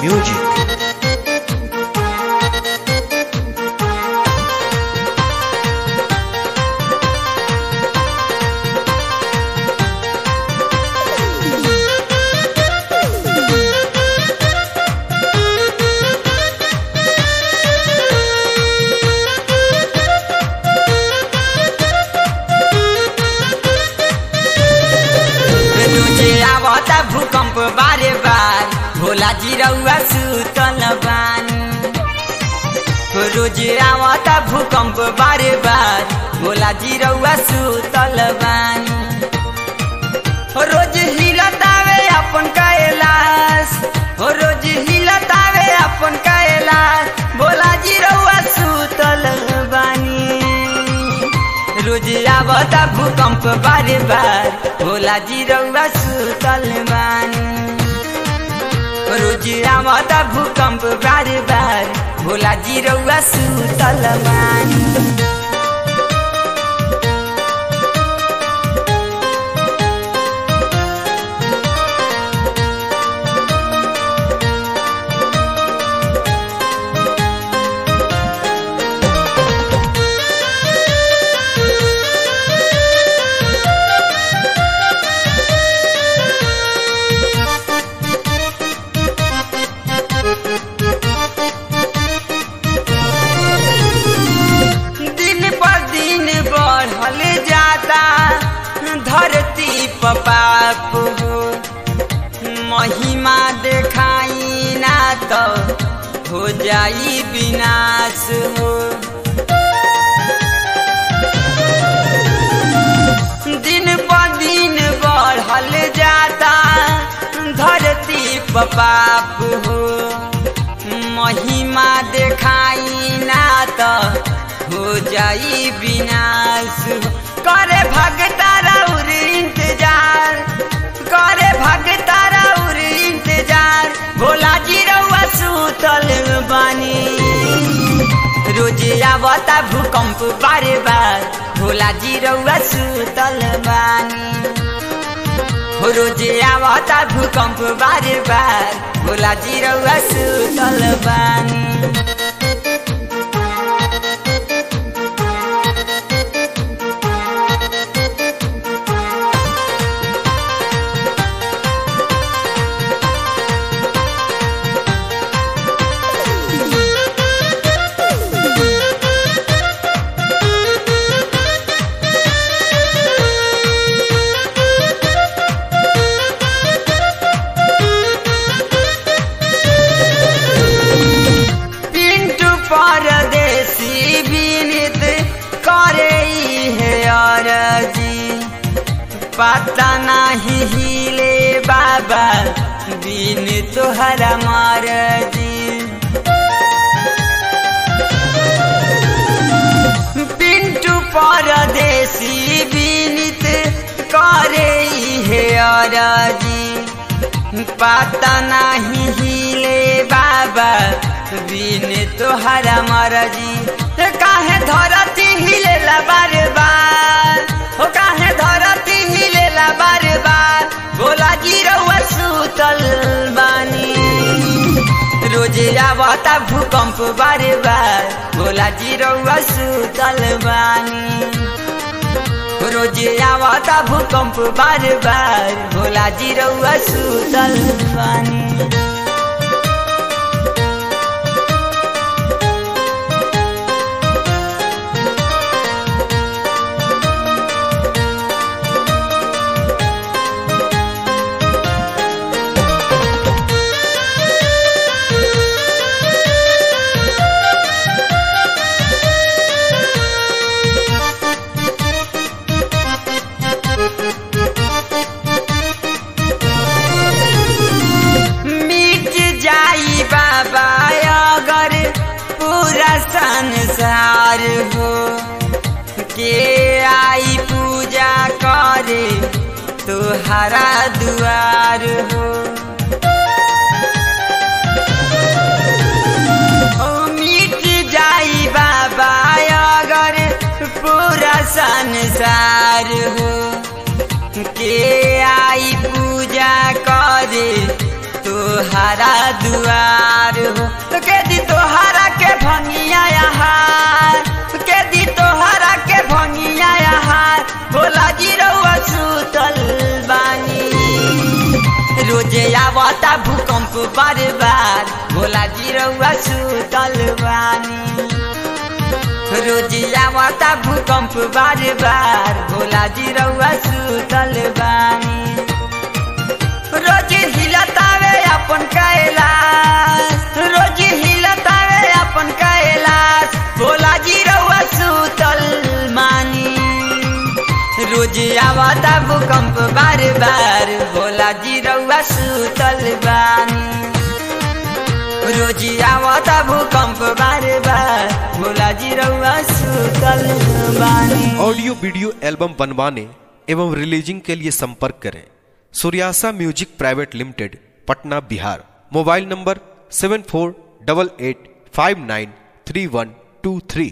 Music. तुझे आवता भूकंप बारे बार भोला जी रउआ सुतल बानी रोज आवता भूकंप बारे बार भोला जी रउआ सुतल बानी रोज हिलतावे अपन कैलाश हो रोज हिलतावे अपन कैलाश भोला जी रउआ सुतल बानी रोज आवता भूकंप बारे बार भोला जी रउआ सुतल बानी रोज आवता भूकंप बारे बार भोला जी रउआ सुतल बानी दिन पर दिन बढ़ल जाता धरती पपाप हो महिमा देखाई ना तो हो जाई विनाश हो दिन पर दिन बढ़ल जाता धरती पपाप हो महिमा देखाई ना तो हो जाई विनाश हो। करे भगता राउर इंतजार करे भगता राउर इंतजार भोला जी रउआ सुतल बानी रोज आवता भूकंप बारे बार भोला जी रउआ सुतल बानी हो रोज आवता भूकंप बारे बार भोला जी रउआ सुतल बानी पिंटू परदेसी विनित करे है अरजी पता नहीं हिले बाबा बिन तोहरा मरजी पिंटू परदेसी विनित करे है अरजी पता नहीं हिले बाबा बिन तोहरा मरजी ए काहे धरती हिलेला बार बार हो काहे धरती हिलेला बार बार भोला जी रउआ सुतल बानी रोज आवता भूकंप बारे बार भोला जी रउआ सुतल बानी रोज आवता भूकंप बार बार भोला जी रउआ सुतल बानी मिट जाई बाबा अगर पूरा संसार हो के आई पूजा करे तुहरा दुआर हो ओ मिट जाई बाबा अगर पूरा संसार हो के आई पूजा करे तोहारा दुआर हो तो के दी तोहारा के भंगिया हार के दी तोहारा के भंगिया हार भोला जी रउआ सुतल बानी रोजे आवता भूकंप बार बार भोला जी रउआ सुतल बानी रोजे आवता भूकंप बार बार भोला जी रउआ सुतल बानी रोज हिलतावे अपन कैलाश रोज हिलतावे अपन कैलाश भोला जी रउआ सुतल मानी रोज आवता भूकंप बार बार भोला जी रउआ सुतल बानी रोज आवता भूकंप बार बार भोला जी रउआ सुतल बानी ऑडियो वीडियो एल्बम बनवाने एवं रिलीजिंग के लिए संपर्क करें सूर्यासा music private limited Patna Bihar mobile number seven four double eight five nine three one two three